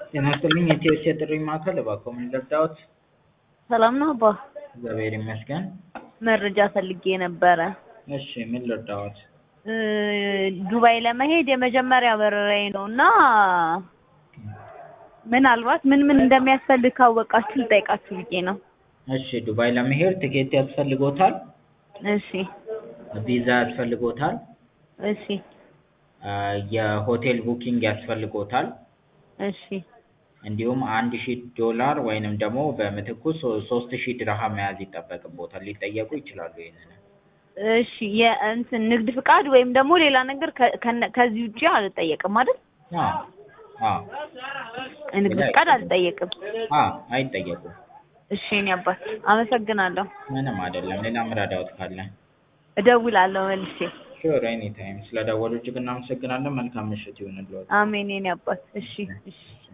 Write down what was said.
ጤና ይስጥልኝ የኢቲኤስ የጥሪ ማዕከል እባክዎ ምን ልርዳዎት? ሰላም ነው አባ? እግዚአብሔር ይመስገን። መረጃ ፈልጌ ነበረ። እሺ ምን ልርዳዎት? እ ዱባይ ለመሄድ የመጀመሪያ በረራዬ ነው እና ምናልባት ምን ምን እንደሚያስፈልግ ካወቃችሁ ልጠይቃችሁ ብዬ ነው። እሺ ዱባይ ለመሄድ ትኬት ያስፈልጎታል፣ እሺ ቪዛ ያስፈልጎታል፣ እሺ አ የሆቴል ቡኪንግ ያስፈልጎታል፣ እሺ እንዲሁም አንድ ሺህ ዶላር ወይንም ደግሞ በምትኩ ሶ- ሶስት ሺህ ድርሃም መያዝ ይጠበቅቦታል። ሊጠየቁ ይችላሉ ይሄንን። እሺ የእንትን ንግድ ፍቃድ ወይም ደግሞ ሌላ ነገር ከ- ከነ- ከዚህ ውጪ አልጠየቅም አይደል? አዎ አዎ ንግድ ፍቃድ አልጠየቅም። አዎ አይጠየቁም። እሺ የኔ አባት አመሰግናለሁ። ምንም አይደለም። ሌላ ምረዳዎት ካለ እደውላለሁ መልሼ። ሹር ኤኒ ታይም። ስለደወሉ እጅግ እናመሰግናለን። መልካም ምሽት ይሁንልዎት። አሜን የኔ አባት። እሺ እሺ